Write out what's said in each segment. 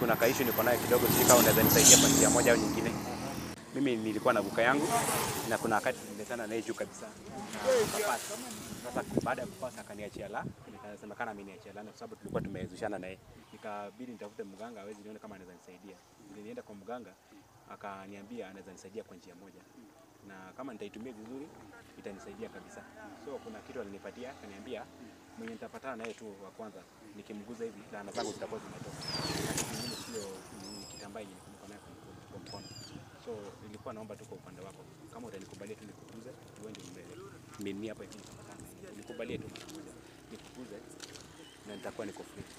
kuna kaishu niko nayo kidogo, sijui kama unaweza nisaidia kwa njia moja au nyingine. Mimi nilikuwa na buka yangu na kuna wakati niletana naye juu kabisa na kapasi. Sasa baada ya kupasa akaniachia la, nikasemekana ameniachia la, kwa sababu tulikuwa tumezushana naye, ikabidi nitafute mganga awezi nione kama anaweza nisaidia. Nilienda kwa mganga akaniambia anaweza nisaidia kwa njia moja, na kama nitaitumia vizuri itanisaidia kabisa. So kuna kitu alinipatia, akaniambia mwenye nitapatana naye tu wa kwanza nikimguza hivi laana zangu zitakuwa zimetoka, na kitu kingine sio ni kitambaa yenye niko nayo kwa mkono- kwa mkono. So nilikuwa naomba tu kwa upande wako, kama utanikubalia tu nikuguze, uende mbele mimi hapa hivi nitapatana naye. nikubalie tu mara moja nikuguze, na nitakuwa niko free.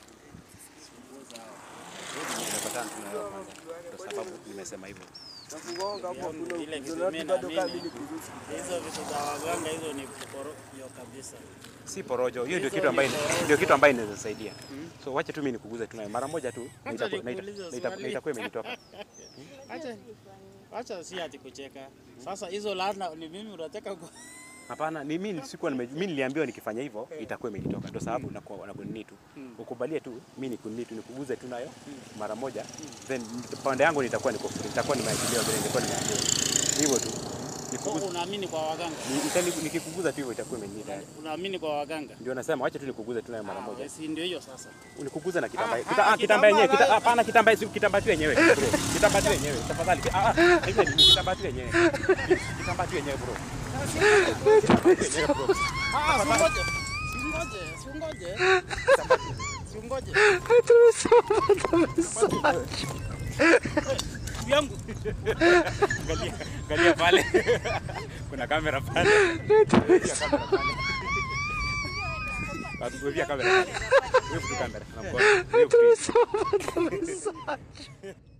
Nimepatana tu na wewe kwanza, kwa sababu nimesema hivyo. Ile kitu mimi naamini hizo vitu za waganga hizo ni porojo kabisa. si porojo. Hiyo ndio kitu ambayo ndio kitu ambayo inaweza saidia. So wacha tu mimi nikuguze tu nayo mara moja tu, na Acha itakuwa- na ita- nikuulize na ita- swali. na itakuwa imenitoka. Acha acha si ati kucheka. Sasa hizo laana ni mimi unataka ku Hapana, ni mimi sikuwa nime mimi niliambiwa nikifanya hivyo itakuwa imenitoka. Ndio sababu na na kunini tu. Ukubalie tu mimi nikunini tu nikuguze tu nayo mara moja. Then pande yangu nitakuwa niko free. Nitakuwa nimeachiliwa vile nilikuwa nimeambiwa. Hivyo tu. so, Nikuguze unaamini kwa waganga? ni- itani- nikikuguza tu hivyo itakuwa imenita. Unaamini kwa waganga? Ndio nasema wacha tu nikuguze tu nayo mara moja. Ah, si ndio hiyo sasa. Unikuguze na kitambaa. Ah, Kita, ah, ah, kitambaa yenyewe, kita, kitambaa, hapana kitambaa si kitambaa tu yenyewe bro. Kitambaa tu yenyewe. Tafadhali. Ah, ah, hizo ni kitambaa tu yenyewe. Kitambaa tu yenyewe bro. Kitambaa tu yenyewe bro. Ah, singoje. Singoje, singoje. Singoje. Yangu. Angalia, angalia pale. Kuna kamera pale. Wevia kamera pale. Watu wevia kamera pale. Wewe tu kamera na mkono. Wewe tu.